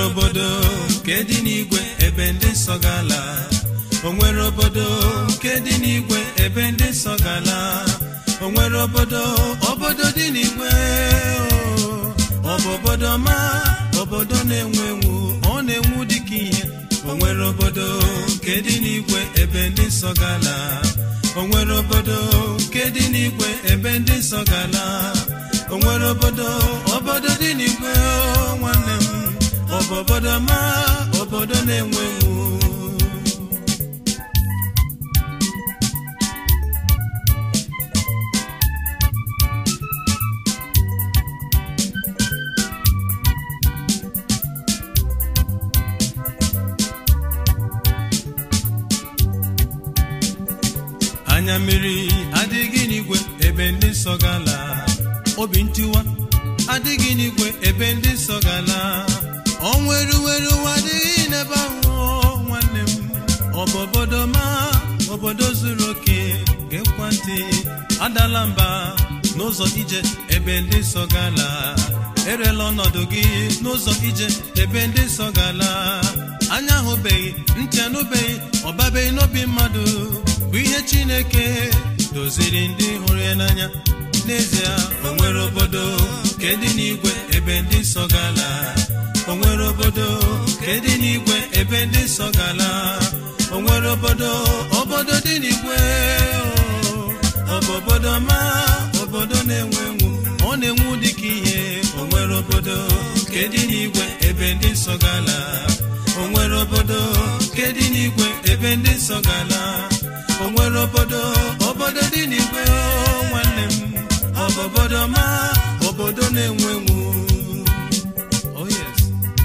obodo nke dị n'igwe ebe ndị nsọ gala o nwere obodo nke dị n'igwe ebe ndị nsọ gala o nwere obodo obodo dị n'igwe o, ọ bụ obodo ma obodo na-enwu enwu ọ na-enwu dịka ihe o nwere obodo nke dị n'igwe ebe ndị nsọ gala o nwere obodo nke dị n'igwe ebe ndị nsọ gala o nwere obodo obodo dị n'igwe o nwanne m ọ bụ obodo ma obodo na-enwe enwu anya mmiri adịghị n'igwe ebe ndị nsọ gala obi ntiwa adịghị n'igwe ebe ndị nsọ gala ọnwa eruweru ụwa adịghị n'ebe ahụ o, nwanne m ọ bụ obodo ma obodo zuru oke gekwa ntị adala mba n'ụzọ ije ebe ndị nsọ gala erela ọnọdụ gị n'ụzọ ije ebe ndị nsọ gala anya ahụbeghị ntị anụbeghị ọbabeghị n'obi mmadụ bụ ihe chineke doziri ndị hụrụ ya n'anya n'ezie o nwere obodo nke dị n'igwe ebe ndị nsọ gala o nwere obodo nke dị n'igwe ebe ndị nsọ gala o nwere obodo obodo dị n'igwe o, ọ bụ obodo ma obodo na-enwe enwu ọ na-enwu dịka ihe o nwere obodo nke dị n'igwe ebe ndị nsọ gala o nwere obodo nke dị n'igwe ebe ndị nsọ gala o nwere obodo obodo dị n'igwe o nwanne m ọ bụ obodo ma obodo na-enwe enwu oh yes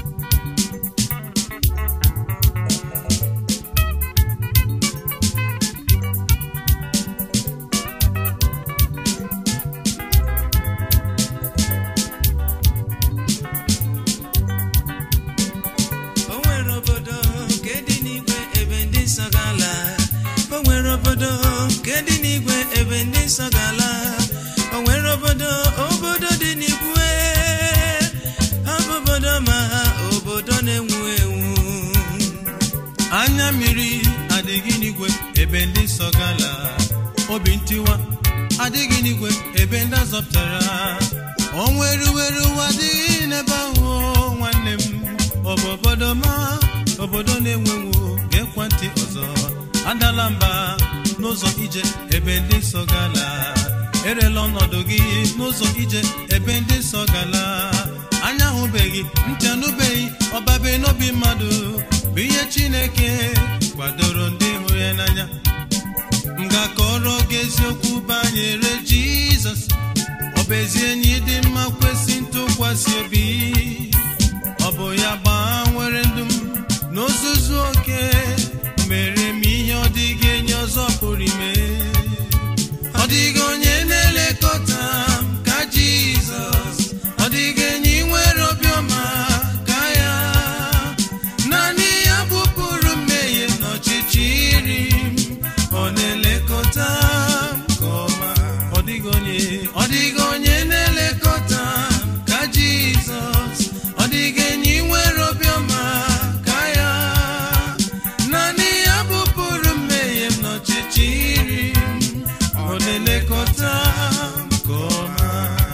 o nwere obodo nke dị n'igwe ebe ndị nsọ gala o nwere obodo nke dị n'igwe ebe ndị nsọ gala o nwere obodo obodo dị n'igwe ọ bụ obodo ma obodo na-enwu enwu anya mmiri adịghị n'igwe ebe ndị nsọ gala obi ntiwa adịghị n'igwe ebe ndị azọpụtara ọnwa eruweru ụwa adịghị n'ebe ahụ o, nwanne m ọ bụ obodo ma obodo na-enwenwu gekwa ntị ọzọ adala mba n'ụzọ ije ebe ndị nsọ gala erela ọnọdụ gị n'ụzọ ije ebe ndị nsọ gala anya ahụbeghị ntị anụbeghị ọbabe n'obi mmadụ bụ ihe chineke kwadoro ndị hụrụ ya n'anya m ga-akọrọ gị eziokwu banyere jizọs ọ bụ ezi enyi dị mma kwesị ntụkwasị obi ọ bụ ya gbanwere ndụ m n'ozuzu oke mere m ihe ọ dịghị enyi ọzọ pụrụ ime ọ dịghị onye na-elekọta m ka jizọs ọ dịghị enyi nwere obiọma ka ya naanị ya bụpụrụ mmehie n'ọchịchịrị m ọ na-elekọta m nke ọma ọ dịghị onye ọ dịghị onye na-elekọta m ka jizọs ọ dịghị enyi nwere obiọma ka ya naanị ya bụpụrụ mmehie m n'ọchịchịrị m ọ na-elekọta m nke ọma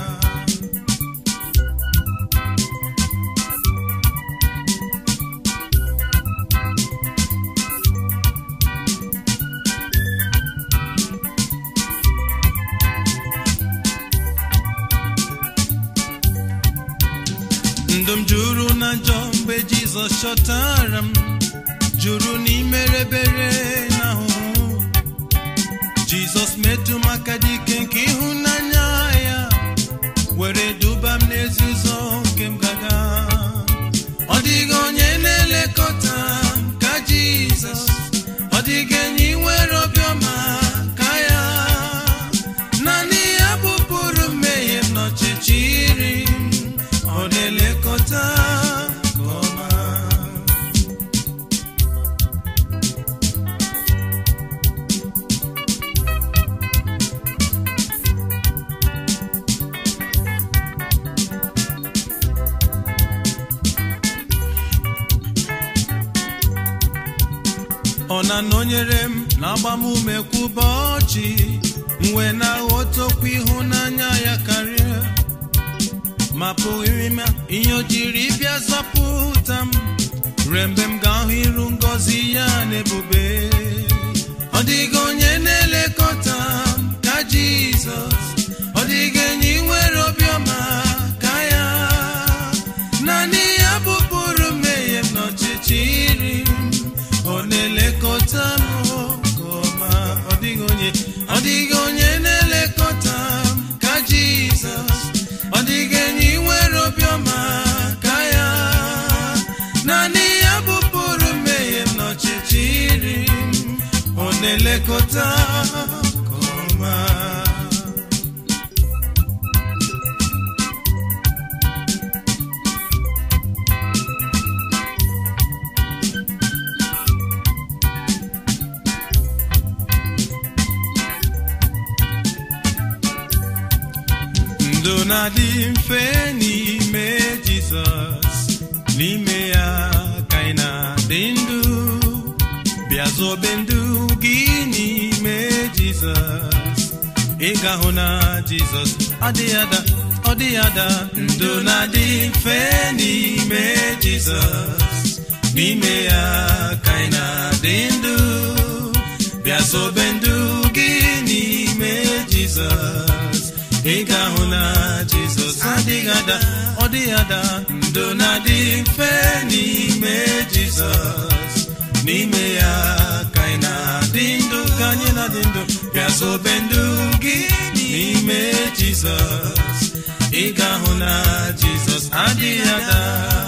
ndụ m juru na njọ mgbe jizọs chọtara m juru n'imerebere na ahụhụ jizọs metụ m aka dike nke ịhụnanya ya were duba m n'ezi ụzọ nke m gaga ọ dịghị onye na-elekọta m ka jizọs ọ dịghị enyi nwere obiọma ka ya naanị ya bụpụrụ mmehie m n'ọchịchịrị m ọ na-elekọta nke ọma ọ na-anọnyere m na-agba m ume kwa ụbọchị m wee na-aghọta okwu ịhụnanya ya karịa ma pụghịrị m ihe o jiri bịa zọpụta m ruo mgbe m ga-ahụ iru ngọzi ya n'ebube ọ dịghị onye na-elekọta m ka Jizọs ọ dịghị enyi nwere obiọma ka ya naanị ya bụpụrụ mmehie m n'ọchịchịrị m ọ na-elekọta m nke ọma ọ dịghị onye ọ dịghị onye na-elekọta m ka Jizọs ọ dịghị enyi nwere obiọma ka ya naanị ya bụpụrụ mmehie m n'ọchịchịrị m ọ na-elekọta nke ọma ndụ na-adị mfe n'ime Jizọs n'ime ya ka ị na-adị ndụ bịa zobe ndụ gị n'ime Jizọs ị ga-ahụ na Jizọs adịghị ada ọ dịghị ada ndụ na-adị mfe n'ime Jizọs n'ime ya ka ị na-adị ndụ bịa zobe ndụ gị n'ime Jizọs ị ga-ahụ na Jizọs adịghị ada ọ dịghị ada ndụ na-adị mfe n'ime Jizọs n'ime ya ka anyị na-adị ndụ ka anyị na-adị ndụ bịa zobe ndụ gị n'ime Jizọs ị ga-ahụ na Jizọs adịghị ada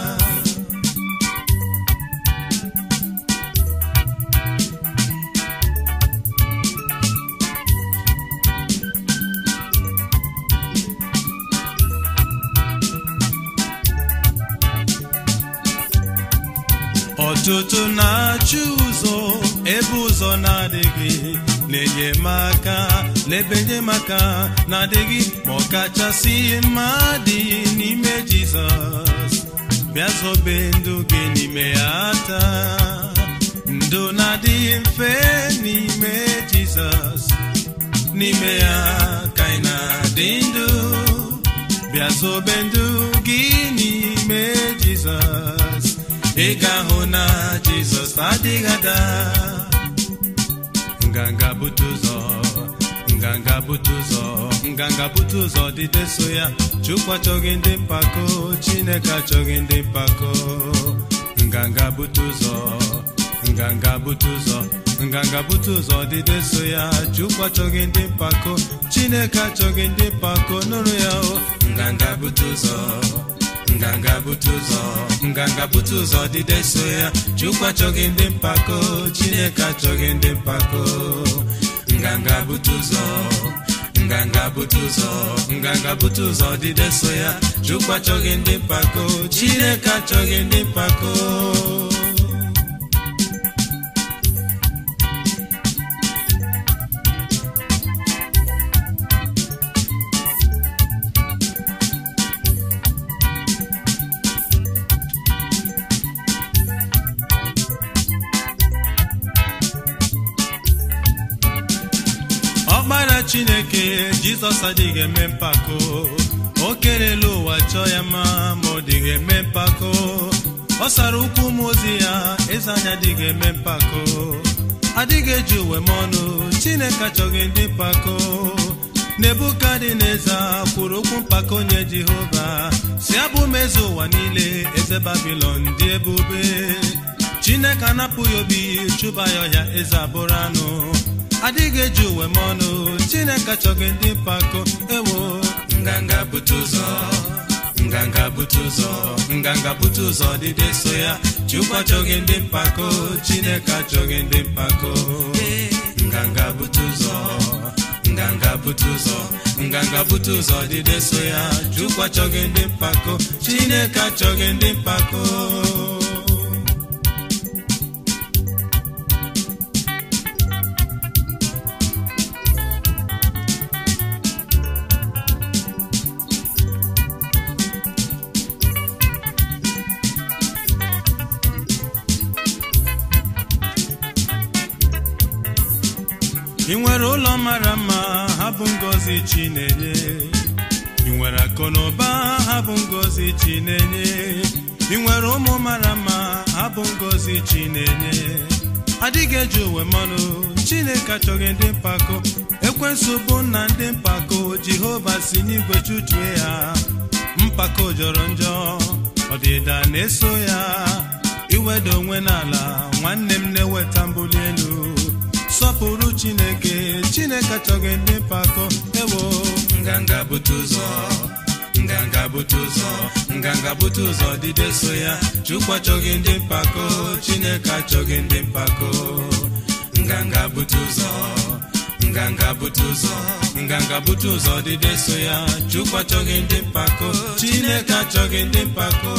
ọtụtụ na-achụ ụzọ ebe ụzọ na-adịghị na-enyemaka n'ebe enyemaka na-adịghị ma ọ kachasị mma dị n'ime Jizọs bịa zobe ndụ gị n'ime ya taa ndụ na-adịghị mfe n'ime Jizọs n'ime ya ka ị na-adị ndụ bịa zobe ndụ gị n'ime Jizọs ị ga-ahụ na Jizọs adịghị ada nganga bute ụzọ nganga bute ụzọ nganga bute ụzọ dide so ya Chukwu achọghị ndị mpako Chineke achọghị ndị mpako nganga bute ụzọ nganga bute ụzọ nganga bute ụzọ dide so ya Chukwu achọghị ndị mpako Chineke achọghị ndị mpako nụrụ ya o nganga bute ụzọ nganga bute ụzọ nganga bute ụzọ dide so ya Chukwu achọghị ndị mpako Chineke achọghị ndị mpako nganga bute ụzọ nganga bute ụzọ nganga bute ụzọ dide so ya Chukwu achọghị ndị mpako Chineke achọghị ndị mpako ọkpara chineke jizọs adịghị eme mpako o kerela ụwa chọọ ya mma ma ọ dịghị eme mpako ọ sara ụkwụ ụmụ ozi ya eze anya adịghị eme mpako adịghị eji uwe m ọnụ chineke achọghị ndị mpako nebukadneza kwuru okwu mpako nye jehova si abụ m eze ụwa niile eze babilon dị ebube chineke anapụghị obi chụba ya ọhịa eze abụrụ anụ adịghị eji uwe m ọnụ chineke achọghị ndị mpako ewo nganga bute ụzọ nganga bute ụzọ nganga bute ụzọ dịde so ya chukwu achọghị ndị mpako chineke achọghị ndị mpako nganga bute ụzọ nganga bute ụzọ nganga bute ụzọ dịde so ya chukwu achọghị ndị mpako chineke achọghị ndị mpako ị nwere ụlọ mara mma ha bụ ngọzi chi na-enye ị nwere akụ na ụba ha bụ ngọzi chi na-enye ị nwere ụmụ mara mma ha bụ ngọzi chi na-enye adịghị eji uwe mmanụ chineke achọghị ndị mpako ekwensu bụ nna ndị mpako jehova si n'igwe chụchue ya mpako jọrọ njọ ọdịda na-eso ya iweda onwe n'ala nwanne m na-eweta mbuli elu sọpụrụ chineke chineke achọghị ndị mpako ewo nganga bute ụzọ nganga bute ụzọ nganga bute ụzọ dide so ya chukwu achọghị ndị mpako chineke achọghị ndị mpako nganga bute ụzọ nganga bute ụzọ nganga bute ụzọ dide so ya chukwu achọghị ndị mpako chineke achọghị ndị mpako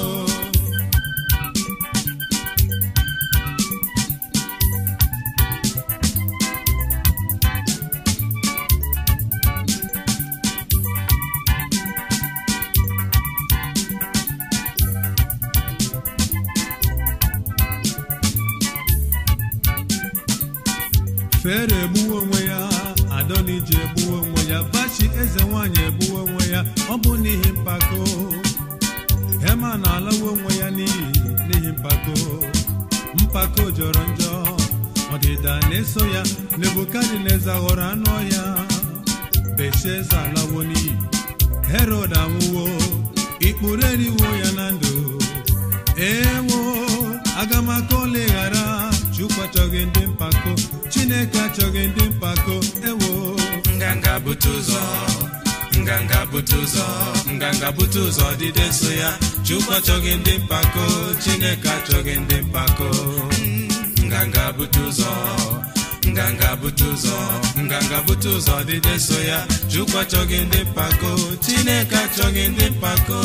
fere egbuwe onwe ya adoniji egbuwe onwe ya bachi eze nwanyị egbuwe onwe ya ọ bụ n'ihi mpako hema na-alawe onwe ya n'ihi n'ihi mpako mpako jọrọ njọ ọdịda na-eso ya nebukadneza ghọrọ anụ ọhịa belshaza alawo n'iyi herod anwụwo ikpuru eriwo ya na ndụ ewo agamaka oleghara chukwu achọghị ndị mpako chineke achọghị ndị mpako ewo nganga bute ụzọ nganga bute ụzọ nganga bute ụzọ dide so ya chukwu achọghị ndị mpako chineke achọghị ndị mpako nganga bute ụzọ nganga bute ụzọ nganga bute ụzọ dide so ya chukwu achọghị ndị mpako chineke achọghị ndị mpako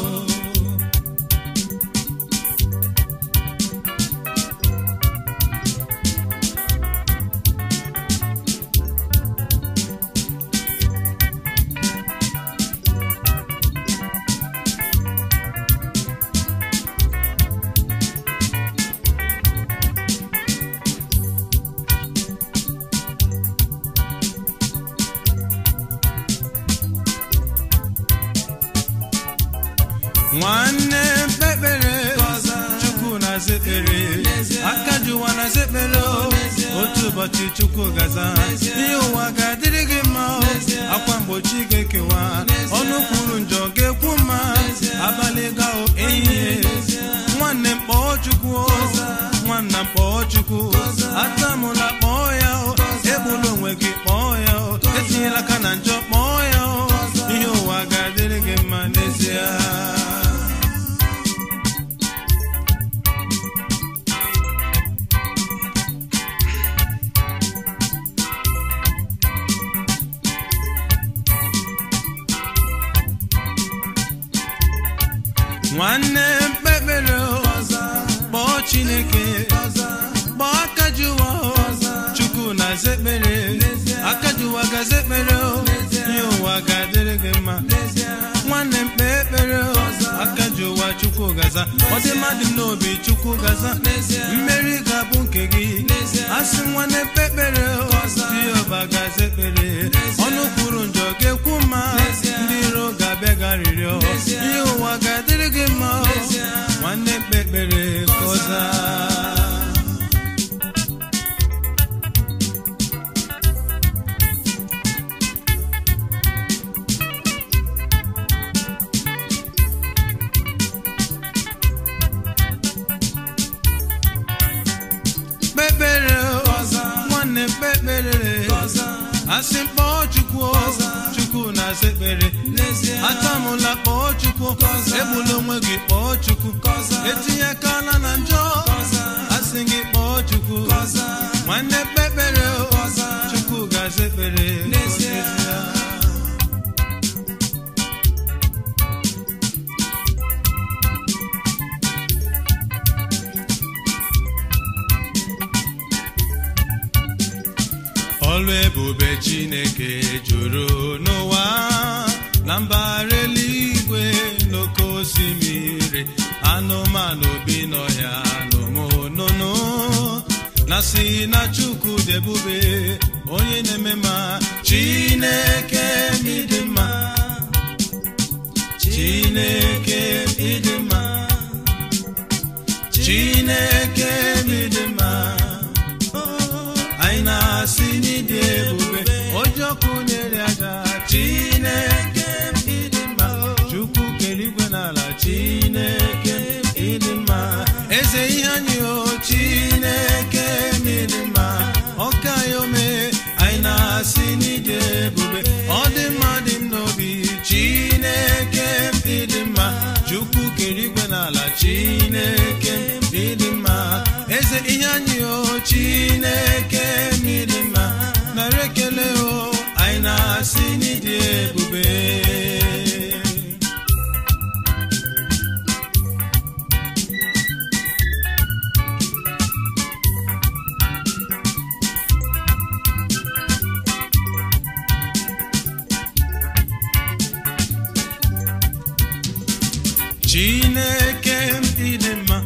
nwanne mkpekpere chukwu na-aza ekpere aka ji ụwa na-aza ekpere o. otu ụbọchị chukwu gaza ihe ụwa ga-adịrị gị mma o. akwa mgbochi ga-ekewa ọnụ kwuru njọ ga-ekwu mma abalị gao ehihie nwanne m kpọọ chukwu o. nwanna m kpọọ chukwu atamụla kpọọ ya o. egbula onwe gị kpọọ ya o. etinyela aka na njọ kpọọ ya o. ihe ụwa ga-adịrị gị mma n'ezie nwanne mkpekpere o, kpọọ chineke kpọọ aka ji ụwa o. chukwu na-aza ekpere aka ji ụwa gaza ekpere o. ihe ụwa ga-adịrị gị mma nwanne m kpee ekpere o. aka ji ụwa chukwu gaza ọ dị mmadụ m n'obi chukwu gaza mmeri ga-abụ nke gị asị nwanne mkpe ekpere o. jehova gaza ekpere ọnụ kwuru njọ ga-ekwu mma ndị iro ga-abịa garịrịọ ihe ụwa ga-adịrị gị mma o. nwanne mkpe ekpere ka ọ zaa kpekpere o, nwanne kpekpere asị kpọọ chukwu o, chukwu na-aza ekpere atamụla kpọọ chukwu egbula onwe gị kpọọ chukwu etinye akala na njọ asị gị kpọọ chukwu nwanne kpekpere o, chukwu ga-aza ekpere n'ezie ọlụ ebube chineke juru n'ụwa na mbara eluigwe n'oke osimiri anụmanụ bi n'ọhịa n'ụmụnụnụ na si na chukwu dị ebube onye na-eme ma chineke m ịdị mma chineke m ịdị mma chineke m ịdị mma anyị na-asị n'ịdị ebube ojọkụ nyere aja chineke m ịdị mma chukwu kere igwe n'ala chineke m ịdị mma eze ihe anyị o chineke m ịdị mma ọka ya ome anyị na-asị n'ịdị ebube ọ dị mma dị m n'obi chineke m ịdị mma chukwu kere igwe n'ala chineke m ịdị mma eze ihe anyị o chineke m ịdị mma nara ekele o anyị na-asị n'ịdị ebube chineke m ịdị mma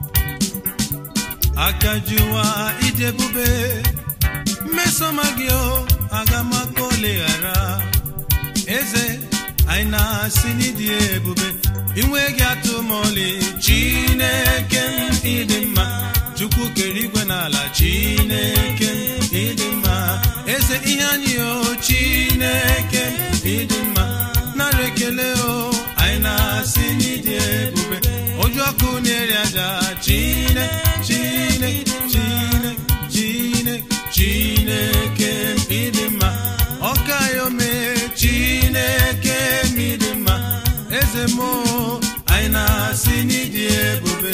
aka jụwa ịdị ebube mmesoma gị o aga m aka oleghara eze anyị na-asị n'ịdị ebube inwe gị atụmọlị chineke m ịdị mma chukwu kere igwe n'ala chineke m ịdị mma eze ihe anyị o chineke m ịdị mma nara ekele o anyị na-asị n'ịdị ebube oju ọkụ na-eri aja chine chine chine chine chineke m ịdị mma ọka ya ome chineke m ịdị mma eze m o, anyị na-asị n'ịdị ebube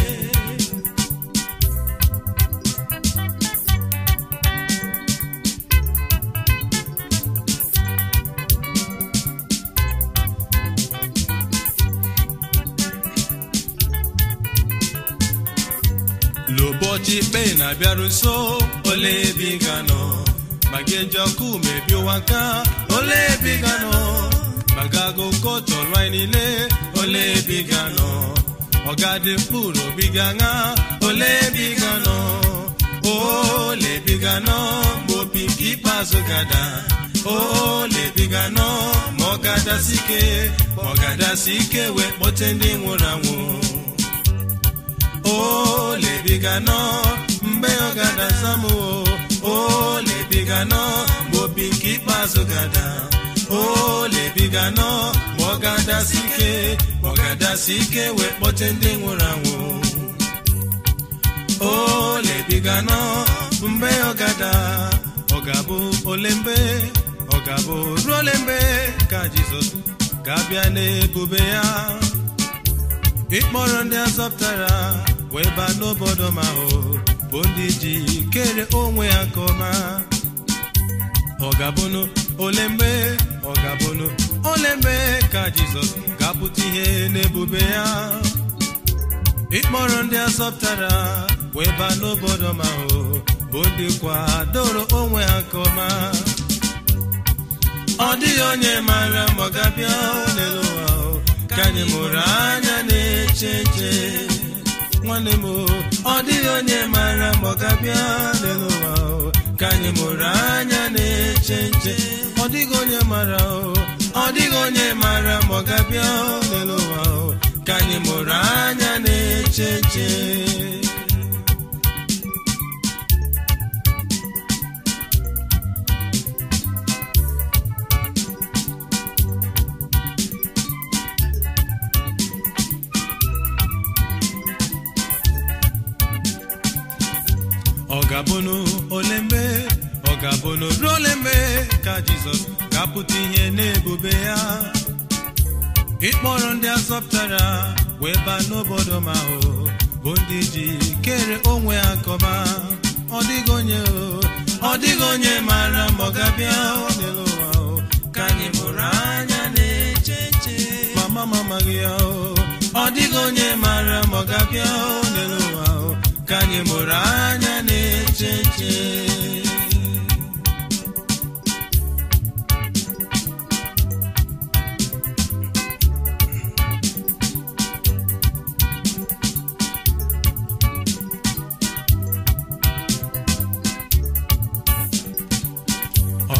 n'ụbọchị ikpe na-abịaru nso ole ebe ị ga-anọ ma gị eji ọkụ mebi ụwa nka ole ebe ị ga-anọ ma gị agụ ụkọ chọrọ anyị niile ole ebe ị ga-anọ ọ ga-adị mkpụrụ obi gị aṅa ole ebe ị ga-anọ ole ebe ị ga-anọ ma obi nke ikpeazụ gada ole ebe ị ga-anọ ma ọ ga-adasi ike ma ọ ga-adasi ike wee kpọte ndị nwụrụ anwụ olebiga nọ mgbe ọ ga-adaza m olebiga nọ mgbe obi nke ikpeazụ gada olebiga nọ ma ọ ga-adasi ike ma ọ ga-adasi ike wee kpọte ndị nwụrụ anwụ olebiga nọ mgbe ọ gada ọ ga-abụ ole mgbe ọ ga-abụ ruo ole mgbe ka jizọs ga-abịa n'ebube ya ịkpọrọ ndị azọpụtara wee baa n'obodo ma ahụ bụ ndị ji kere onwe ya nke ọma ọ ga-abụnụ ole mgbe ọ ga-abụnụ ole mgbe ka jizọs ga-apụta ihe n'ebube ya ịkpọrọ ndị azọpụtara wee baa n'obodo ma ahụ bụ ndị kwadoro onwe ha nke ọma ọ dịghị onye maara ma ọ ga-abịa n'elu ụwa ahụ ka anyị mụrụ anya na-eche nche nwanne m ọ dịghị onye maara ma ọ ga-abịa n'elu ụwa ahụ ka anyị mụrụ anya na-eche nche ọ dịghị onye maara ọ dịghị onye maara ma ọ ga-abịa n'elu ụwa ahụ ka anyị mụrụ anya na-eche nche ọ ga-abụnụ ole mgbe ọ ga-abụnụ ruo ole mgbe ka jizọs ga-apụta ihe n'ebube ya ịkpọrọ ndị azọpụtara wee baa n'obodo ma ahụ bụ ndị ji kere onwe ha kọba ọ dịghị onye ọ dịghị onye maara ma ọ ga-abịa n'elu ụwa ka anyị mụrụ anya na-eche nche mama mama gị ya ọ dịghị onye maara ma ọ ga-abịa n'elu ụwa ka anyị mụrụ anya na-eche nche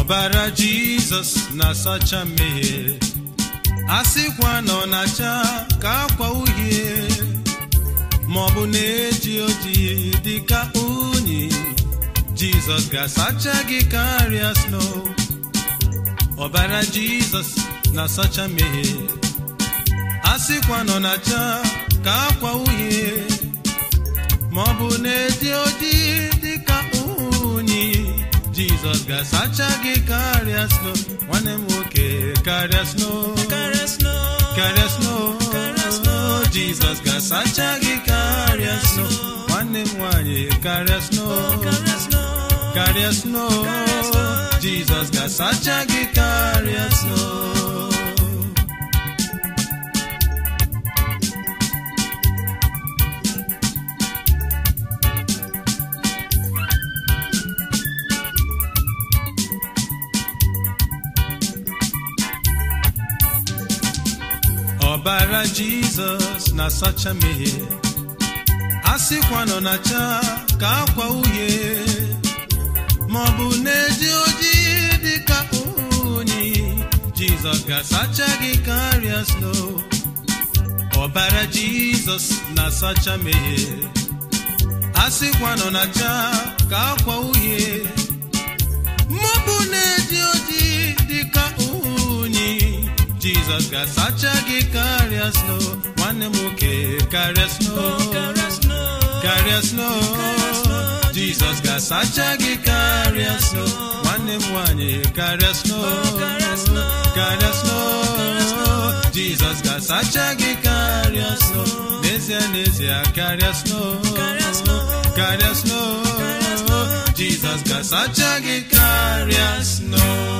ọbara jizọs na-asacha mmehie a sịkwa na ọ na-acha ka akwa uhie ma ọ bụ na-eji ojii dịka unyi jizọs ga-asacha gị karịa snow ọbara jizọs na-asacha mmehie a sịkwa na ọ na-acha ka akwa uhie ma ọ bụ na-eji ojii dịka unyi jizọs ga-asacha gị karịa snow nwanne m nwoke karịa snow Karịa snow. karịa snow Karịa snow. jizọs ga-asacha gị karịa snow nwanne m nwanyị karịa snow Karịa snow. karịa snow Karịa snow. jizọs ga-asacha gị karịa snow ọbara jizọs na-asacha mmehie a sịkwa nọ na-acha ka akwa uhie ma ọ bụ na-eji ojii dịka unyi jizọs ga-asacha gị karịa snow ọbara jizọs na-asacha mmehie a sịkwa nọ na-acha ka akwa uhie ma ọ bụ na-eji ojii dịka unyi jizọs ga-asacha gị karịa snow nwanne m nwoke karịa snow Karịa snow. karịa snow Karịa snow. jizọs ga-asacha gị karịa snow nwanne m nwanyị karịa snow Karịa snow. karịa snow Karịa snow. jizọs ga-asacha gị karịa snow n'ezie n'ezie karịa snow Karịa snow. karịa snow Karịa snow. jizọs ga-asacha gị karịa snow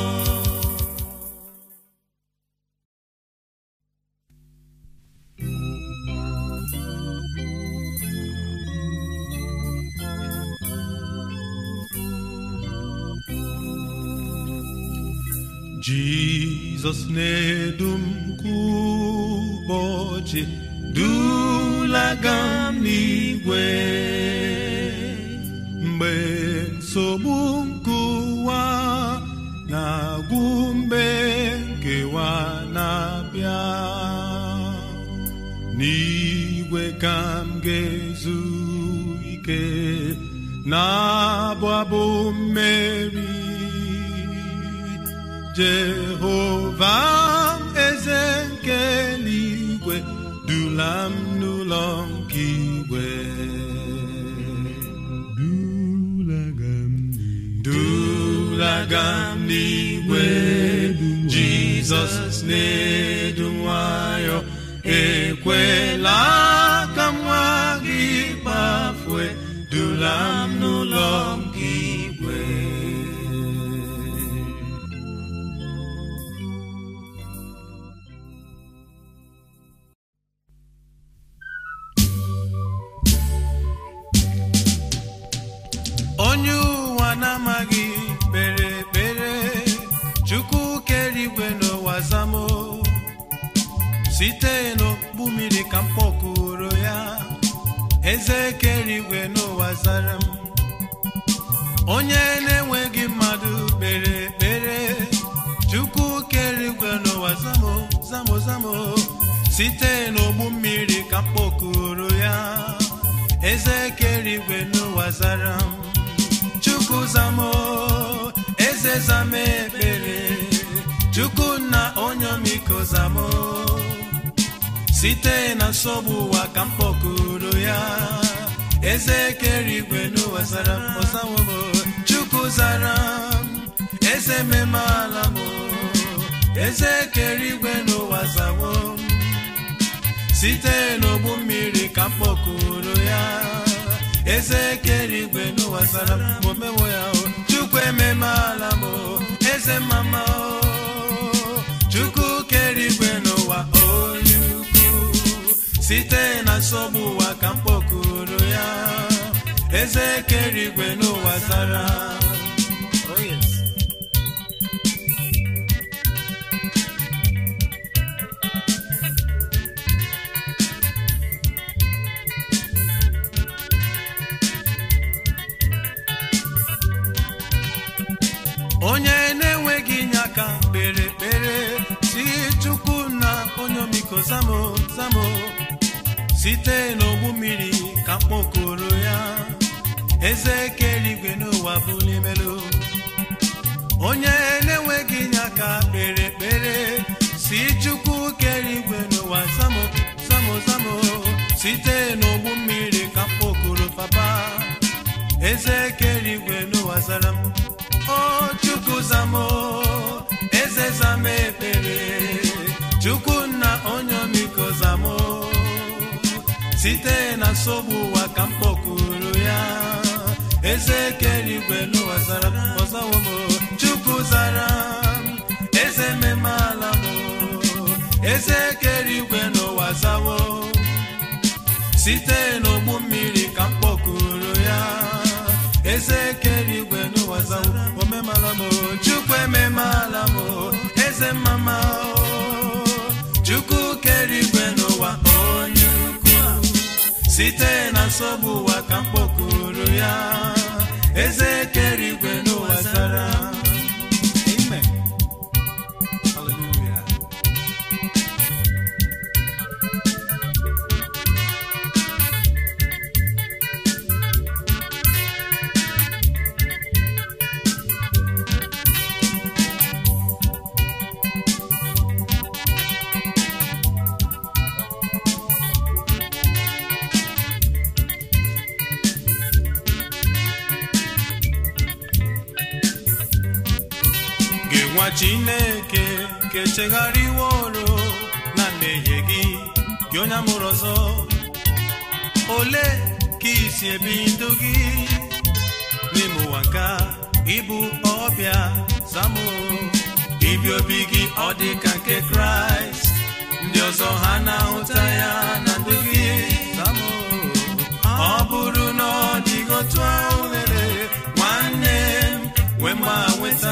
Jizọs na-edu m kwa ụbọchị dulaga m n'igwe mgbe nsogbu nke ụwa na-agwụ mgbe nkewa na-abịa n'igwe ka m ga-ezu ike na-abụ abụ mmeri jehova m eze nke eluigwe dula m n'ụlọ nke igwe dulaga m n'igwe jizọs na-edu nwayọ ekwela ka m nwa gị kpafue dula m n'ụlọ nke igwe onye ụwa na-amaghị kpere ekpere chukwu kere igwe n'ụwa zamo site n'okpu mmiri ka m kpọkuru ya eze kere igwe n'ụwa zara m onye na-enweghị mmadụ kpere ekpere chukwu kere igwe n'ụwa zamo zamo zamo site n'ogbu mmiri ka m kpọkuru ya eze kere igwe n'ụwa zara m chukwu zamo eze zama ekpere chukwu na onye omiko zamo site na nsogbu ụwa ka m kpọkuru ya eze kere igwe n'ụwa zara m ọzawo m chukwu zara m eze meme ala m eze kere igwe n'ụwa zawo m site n'ogbu mmiri ka m kpọkuru ya eze kere igwe n'ụwa zara m omewo ya o chukwu ememe ala m o, eze mama o chukwu kere igwe n'ụwa onye ukwu site na nsogbu ụwa ka m kpọkuru ya eze kere igwe n'ụwa zara Oh, yes. onye na-enwe kpere ekpere si chukwu na onye omiko zamo zamo site n'ogbu mmiri ka mkpokoro ya eze kere igwe n'ụwa bụ n'imelu onye na-enweghị inye aka kpere ekpere si chukwu kere igwe n'ụwa zamo zamo zamo site n'ogbu mmiri ka mkpokoro papa eze kere igwe n'ụwa zara m o chukwu zamo eze zama ekpere chukwu nna onye omiko zamo site na nsogbu ụwa ka m kpọkuru ya eze kere igwe n'ụwa zara m ọzawo m chukwu zara m eze memala m eze kere igwe n'ụwa zawo site n'ogbu mmiri ka m kpọkuru ya eze kere igwe n'ụwa zawo omemala m chukwu ememala m eze mama chukwu kere igwe n'ụwa onye ukwu site na nsogbu ụwa ka m kpọkuru ya eze kere igwe n'ụwa zara Amen. Hallelujah. gị nwa chineke ka echegharịworo na mmehie gị gị onye amụrụ ọzọ ole ka isi ebi ndụ gị n'ime ụwa nka ịbụ ọbịa zamụ ibi obi gị ọ dị ka nke kraịst ndị ọzọ ha na-ahụta ya na ndụ gị zamụ ọ bụrụ na ọ dịghị otu ahụ lere nwanne m nwee mma nweta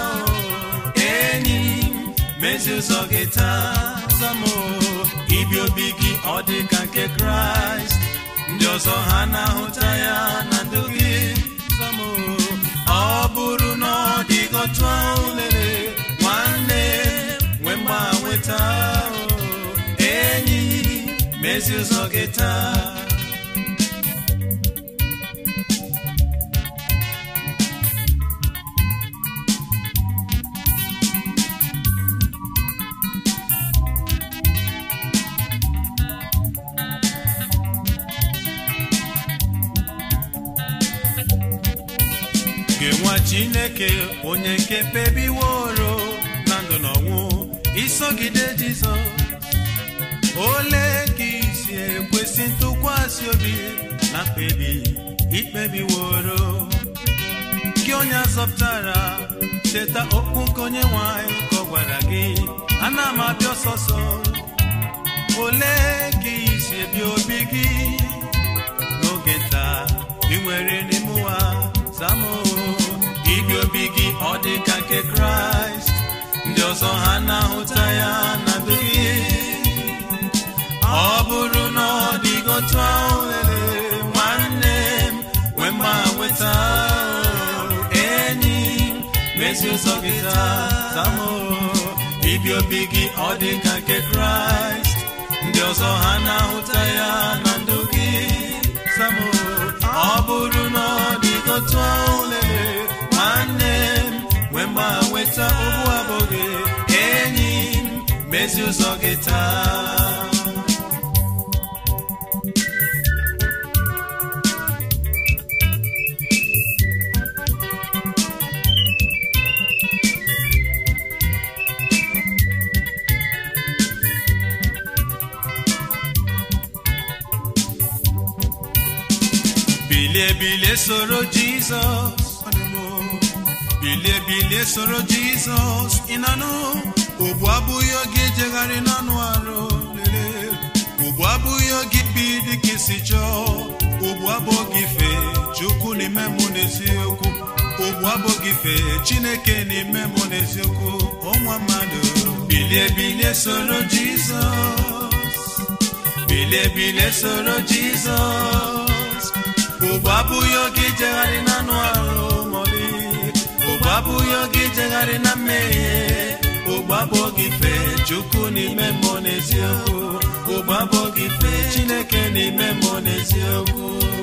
enyi m mezi ụzọ gị taa zamụ ibi obi gị ọ dị ka nke kraịst ndị ọzọ ha na-ahụta ya na ndụ gị zamụ ọ bụrụ na ọ dịghị otu ahụ lere nwanne nwee mma nweta enyi mezi ụzọ gị taa gị nwa chineke onye nke kpebiworo na ndụ na ọnwụ isogide jizọs ole ka isi ekwesị ntụkwasị obi na mkpebi ikpebiworo gị onye azọpụtara cheta okwu nke onye nwanyị ka ọ gwara gị ana m abịa ọsọsọ ole ka isi ebi obi gị n'oge nta ị nwere n'ime ụwa zamụ ibi obi gị ọ dị ka nke kraịst ndị ọzọ ha na-ahụta ya na ndụ gị ọ bụrụ na ọ dịghị otu ahụ lele nwanne m nwee mma nweta enyi m mezi ụzọ gị taa zamụ ibi obi gị ọ dị ka nke kraịst ndị ọzọ ha na-ahụta ya na ndụ gị zamụ ọ bụrụ na ọ dịghị otu ahụ lele nwanne m nwee mma nweta ogbu abụghị enyi m mezi ụzọ gị taa bilie bilie soro jizọs bilie bilie soro jizọs ịnanụ ugbu abụghị oge ijegharị n'anụ arụ lele ugbu abụghị oge ibi dịka isi chọọ ugbu abụghị ife chukwu n'ime mụ n'eziokwu ugbu abụghị ife chineke n'ime mụ n'eziokwu ọnwa mmadụ bilie bilie soro jizọs bilie bilie soro jizọs ugbu abụghị oge ijegharị n'anụ arụ mọlị ugbu abụghị oge ijegharị na mmehie ụgbabụ gị fee chukwu n'ime mmụọ n'eziokwu ụgbabụ gị fee chineke n'ime mmụọ n'eziokwu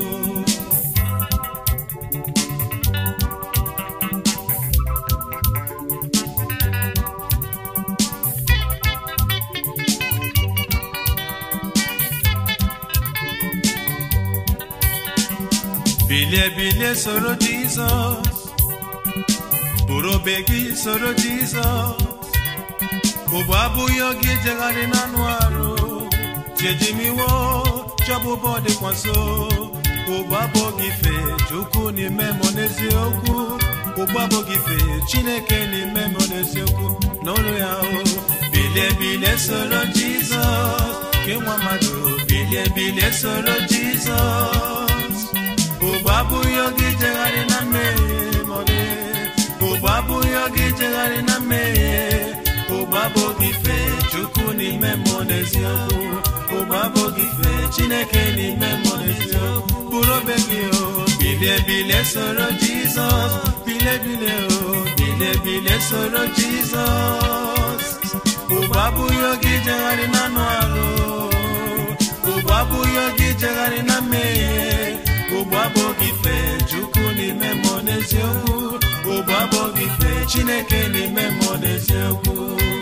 bilie bilie soro jizọs bụrụ obe gị soro jizọs ụbụ abụghị oge ijegharị n'anụ arụ tiejimiwo chọbụbọ dịkwa nso ụgbọ abụghị fe chukwu n'ime mọ n'eziokwu ụgbọ abụghị fe chineke n'ime mọ n'eziokwu n'ụlọ ya o bilie bilie soro jizọs ke nwa mmadụ bilie bilie soro jizọs ụgbọ abụghị oge ijegharị na mmehie mọdụ ụgbọ abụghị oge ijegharị na mmehie ụgbọ abụghị fe chukwu n'ime mmụọ n'eziokwu ụgbọ abụghị fe chineke n'ime mmụọ n'eziokwu bụrụ obe gị o bilie bilie soro jizọs bilie bilie o bilie bilie soro jizọs ụgbọ abụghị oge ijegharị na anụ arụ ụgbọ abụghị oge ijegharị na mmehie ụgbọ abụghị fe chukwu n'ime mmụọ n'eziokwu ụgbọ abụghị fe chineke n'ime mmụọ n'eziokwu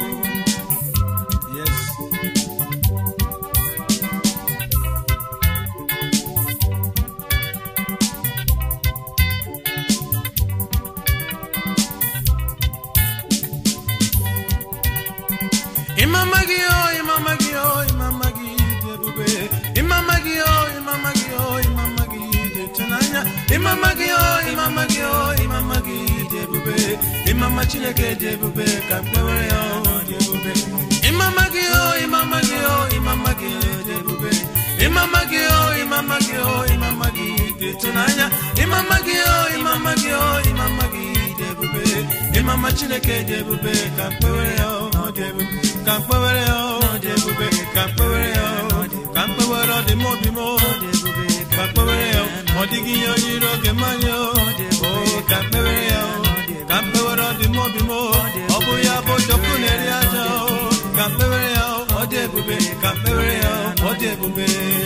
yes. Imama gị o, imama gị o, imama gị dị ebube. Imama gị o, imama gị o, imama gị dị ịtụnanya. Imama gị o, imama gị o, imama gị dị ebube. Imama Chineke dị ebube ka mkpewere ya o dị ebube. Imama gị o, imama gị o, imama gị dị ebube. Imama gị o, imama gị o, imama gị dị ịtụnanya. Imama gị o, imama gị o, imama gị dị ebube. Imama Chineke dị ebube ka mkpewere ya o dị ebube. Ka mkpewere ya o dị ebube. Ka mkpewere ya o ka mkpewere ọ dị m obi m o. Ka mkpewere ya o ọ dịghị ihe onye iro oge mmanya o. O ka mkpewere ya o ka mkpewere ọ dị m obi m o. Ọ bụ ya bụ jọkụ na-eri aja o. Ka mkpewere ya o ọ dị ebube. Ka mkpewere ya o ọ dị ebube.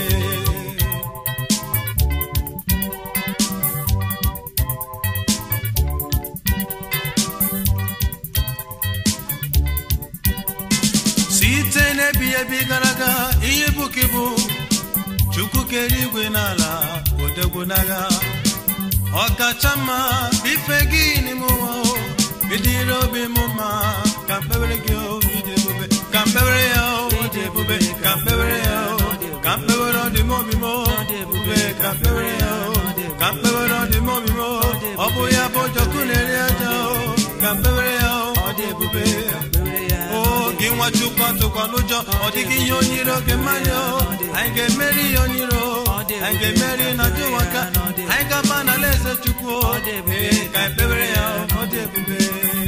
site n'ebi ebi gara aga ihe bụ ka ịbụ chukwu kere igwe n'ala odogwu n'agha ọkacha mma ife gị n'ime ụwa o ịdịrị obi m mma ka mkpebere gị o ịdị ebube ka mkpebere ya o ịdị ebube ka mkpebere ya o ka mkpebere ọ dị m obi m o ebube ka mkpebere ya o ka mkpebere ọ dị m obi m o ọ bụ ya bụ jọkụ na-eri aja o ka mkpebere ya o ọ dị ebube o gị nwa chukwu atụkwala ụjọ ọ dịghị ihe onye iro oge mmanya o anyị ga-emeri ihe onye iro anyị ga-emeri na jụwaka anyị ga-aba n'ala eze chukwu o ee ka ekpebere ya o, ọ dị ebube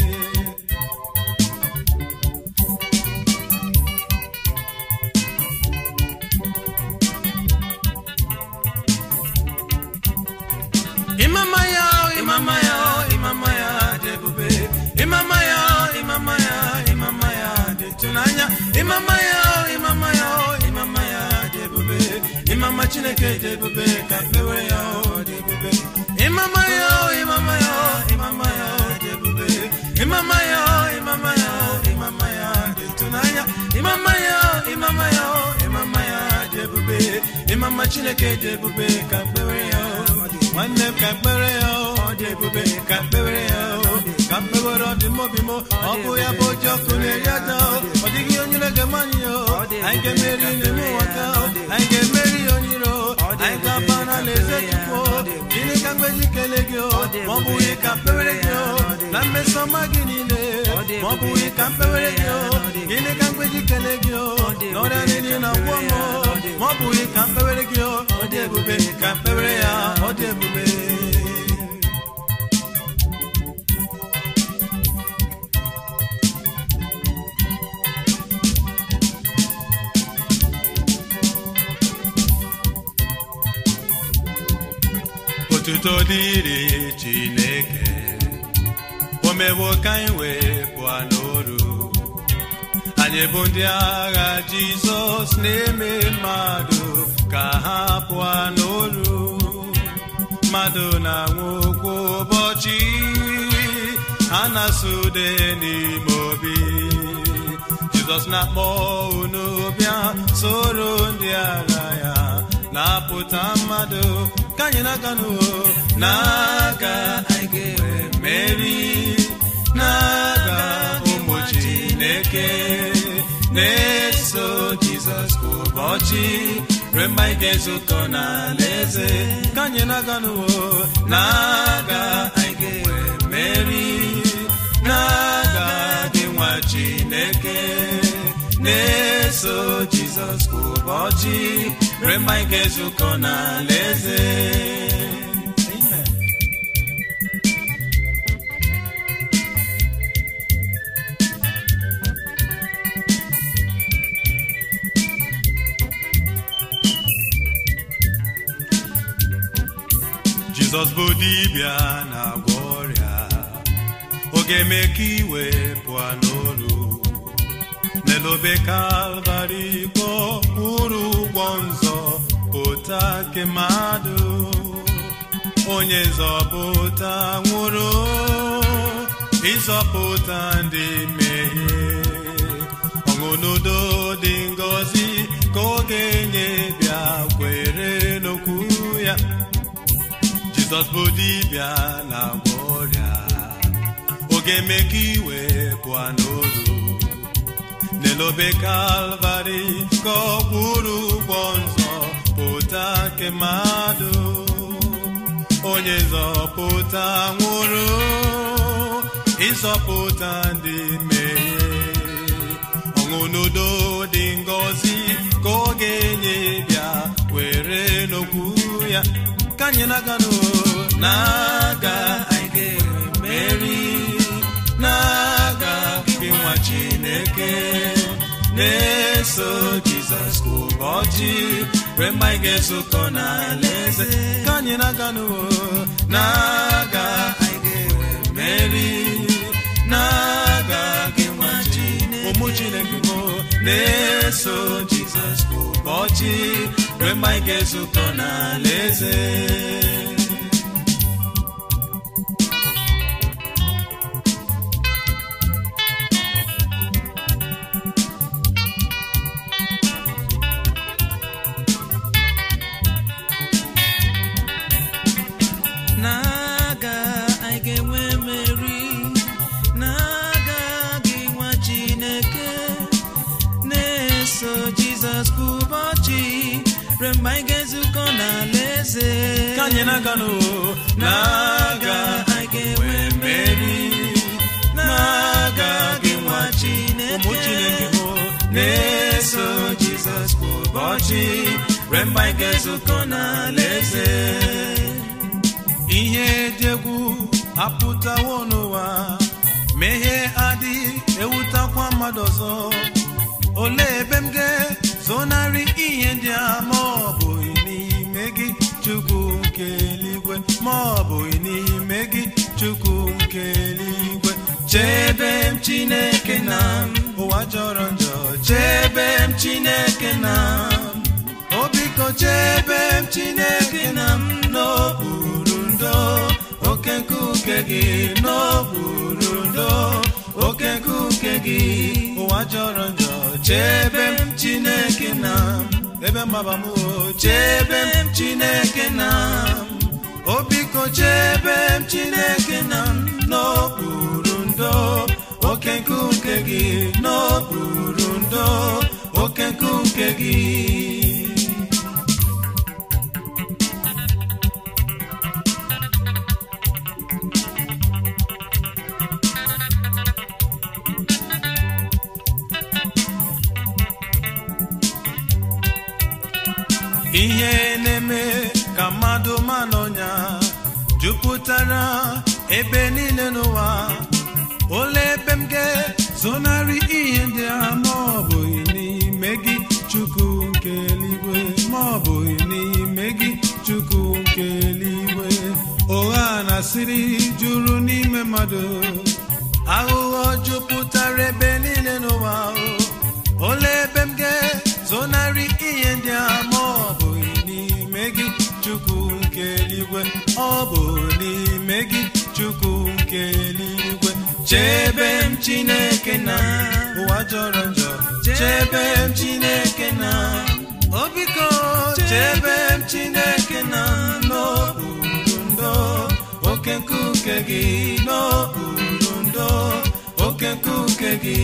Imama ya, o, imama ya, o, imama ya dị ebube. Imama ya, o, imama ya, imama ya dị ịtụnanya. Imama ya, o, imama ya, o, imama ya dị ebube. Imama Chineke dị ebube ka mkpewere ya o dị ebube. Imama ya, o, imama ya, o, imama ya dị ebube. Imama ya, o, imama ya, o, imama ya dị ịtụnanya. Imama ya, o, imama ya, o, imama ya dị ebube. Imama Chineke dị ebube ka mkpewere ya o nwanne m ka mkpere ya o ọ dị ebube ka mkpewere ya o ka mkpewere ọ dị m obi m ọ bụ ya bụ oji ọkụ na-eri aja o ọ dịghị onye na-ege anyị o anyị ga-emeri n'ime ụwa ka o anyị ga-emeri onye iro anyị ga-aba n'ala eze chukwu o gịnị ka mgbeji kele gị o ma ọ bụghị ka mkpewere gị o na mmeso ọma gị niile ma ọ bụghị ka mkpewere gị o gịnị ka mgbeji kele gị o n'ọrịa niile na gwọ m o ma ọ bụghị ka mkpewere gị o ọ dị ebube ka mkpewere ya ọ dị ebube otuto dịrị chineke o mewo ka anyị wee pụọ n'oru anyị bụ ndị agha jizọs na-eme mmadụ ka ha pụọ n'olu mmadụ na-anwụ kwa ụbọchị a na-asụ ude n'ime obi jizọs na-akpọ unu bịa soro ndị agha ya na-apụta mmadụ ka anyị na-aga n'uwo na-aga anyị ga-enwe mmeri na-aga ụmụ chineke na-eso jizọs kwa ụbọchị ruo mgbe anyị ga-ezukọ n'alaeze ka anyị na-aga n'uwo na-aga anyị ga-enwe mmeri na-aga gị nwa chineke na-eso jizọs kwa ụbọchị ruo mgbe anyị ga-ezukọ n'alaeze Amen. jizọs bụ dibịa na-agwọ ọrịa ọ ga-eme ka iwe pụọ n'olu n'elobe kalvarị kwụrụ ụgwọ nzọ pụta nke mmadụ onye nzọpụta nwụrụ ịzọpụta ndị mmehie ọṅụ n'udo dị ngọzi ka ọ ga-enye bịa kwere n'okwu ya jizọs bụ dibịa na-agwọ ọrịa ọ ga-eme ka iwe pụọ n'olu n'elobe kalvarị ka ọ kwụrụ ụgwọ nzọ pụta nke mmadụ onye nzọpụta nwụrụ ịzọpụta ndị mmehie ọṅụ n'udo dị ngọzi ka ọ ga-enye bịa were n'okwu ya ka anyị na-aga n'o na-aga anyị ga-enwe mmeri na-aga gị nwa chineke na-eso jizọs kwa ụbọchị ruo mgbe anyị ga-ezukọ n'alaeze ka anyị na-aga n'uwo na-aga anyị ga-enwe mmeri na-aga gị nwa chineke ụmụ chineke bụ na-eso jizọs kwa ụbọchị ruo mgbe anyị ga-ezukọ n'alaeze n'aga anyị ga-enwe mmeri n'aga gị nwa chineke na-eso jizọs kwa ụbọchị ruo mgbe anyị ga-ezukọ n'alaeze ka anyị na-aga n'uwo na-aga anyị ga-enwe mmeri na-aga gị nwa chineke ụmụ chineke bụ na-eso jizọs kwa ụbọchị ruo mgbe anyị ga-ezukọ n'alaeze ihe dị egwu apụtawo n'ụwa mehie adịghị ewutakwa mmadụ ọzọ olee ebe m ga-zonarị ihe ndị a ma ọ bụghị n'ime gị chukwu nke eluigwe ma ọ bụghị n'ime gị chukwu nke eluigwe chebe m chineke na m ụwa jọrọ njọ chebe m chineke na m o biko chebe m chineke na m n'okpuru ndo oke nkuke gị n'okpuru ndo oke nkuke gị ụwa jọrọ njọ chebe m chineke na m ebe mgbaba m o chebe m chineke na m o biko chebe m chineke na m n'okpuru ndo oke nkuke gị n'okpuru ndo oke nkuke gị ihe na-eme ka mmadụ ma n'ọnya jupụtara ebe niile n'ụwa ole ebe m ga-zonarị ihe ndị a ma ọ bụghị n'ime gị chukwu nke eluigwe ma ọ bụghị n'ime gị chukwu nke eluigwe ụgha na asịrị juru n'ime mmadụ aghụghọ jupụtara ebe niile n'ụwa o ga-ezonarị ihe ndị a ma ọ bụ n'ime gị chukwu nke eluigwe ọ bụ n'ime gị chukwu nke eluigwe chebe m chineke na ụwa jọrọ njọ chebe m chineke na obiko chebe m chineke na n'okpuru ndo oke nkuke gị n'okpuru ndo oke nkuke gị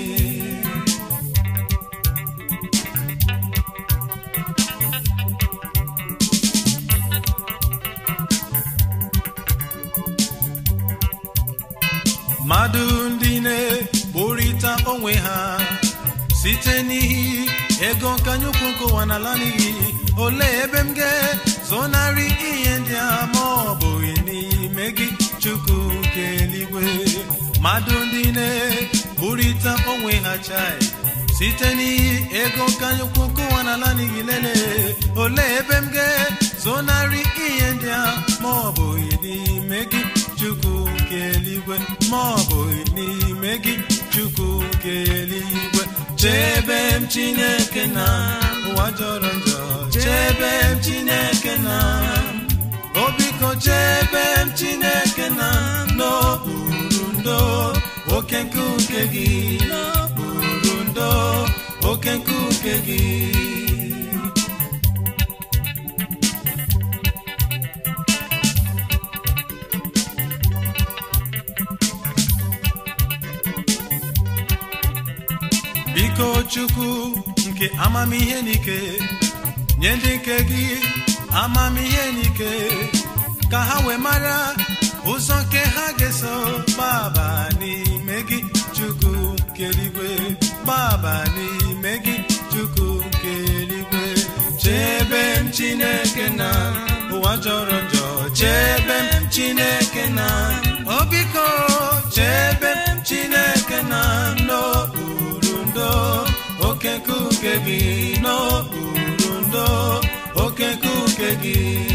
mmadụ ndị na-ekporịta onwe ha site n'ihi ego nkanye ukwu nkụwa n'ala n'ihi olee ebe m ga-zonarị ihe ndị a ma ọ bụghị n'ime gị chukwu nke eluigwe mmadụ ndị na-ekporịta onwe ha chai site n'ihi ego nkanye ukwu nkụwa n'ala n'ihi lele olee ebe m ga-zonarị ihe ndị a ma ọ bụghị n'ime gị chukwu nke eluigwe ma ọ bụghị n'ime gị chukwu nke eluigwe chebe m chineke na ụwa jọrọ njọ chebe m chineke na obiko chebe m chineke na n'okpuru ndo oke nkuke gị n'okpuru ndo oke nkuke gị biko chukwu nke amamihe n'ike nye ndị nke gị amamihe n'ike ka ha wee mara ụzọ nke ha ga-eso gbaba n'ime gị chukwu nke eluigwe gbaba n'ime gị chukwu nke eluigwe chebe m chineke na ụwa jọrọ njọ chebe m chineke na obiko chebe m chineke na n'okpuru ndo oke nkuke gị n'okpuru ndo oke nkuke gị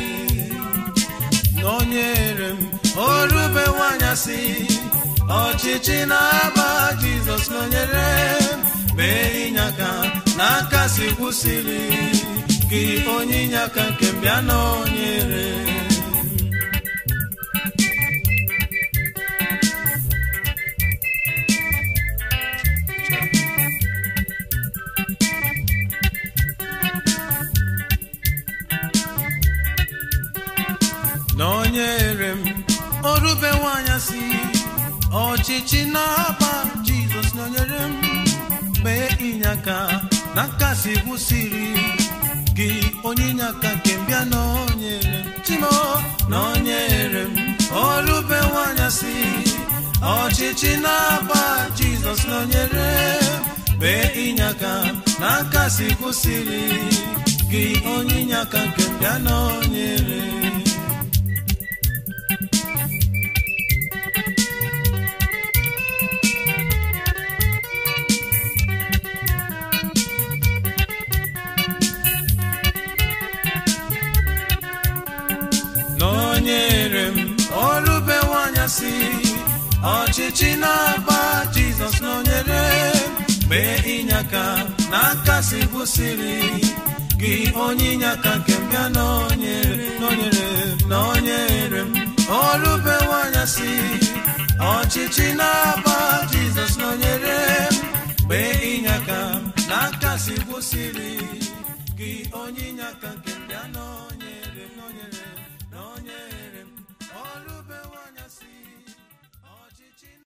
nọnyere m orube nwanyasị ọchịchị na-aba jizọs nọnyere m mee ịnyaka n'aka si kwụsịrị gị onye ịnyaka nke m bịa nọnyere nọnyere m orube nwanyasị ọchịchị na-aba jizọs nọnyere m mee ịnyaka na nkasi gwụsịrị gị onye ịnyaka nke mbịa nọnyere m chimo nọnyere m orube nwanyasị ọchịchị na-aba jizọs nọnyere m mee ịnyaka na nkasi gwụsịrị gị onye ịnyaka nke mbịa nọnyere m nọnyere m ọrụbe nwanyasị ọchịchị na-agba jizọs nọnyere m mee ịnyaka na nkasi gwụsịrị gị onye ịnyaka nke mbịa nọnyere nọnyere m nọnyere m ọrụbe nwanyasị ọchịchị na-agba jizọs nọnyere m mee ịnyaka na nkasi gwụsịrị gị onye ịnyaka nke mbịa nọnyere nọnyere nọnyere m ọrụbe nwanyasị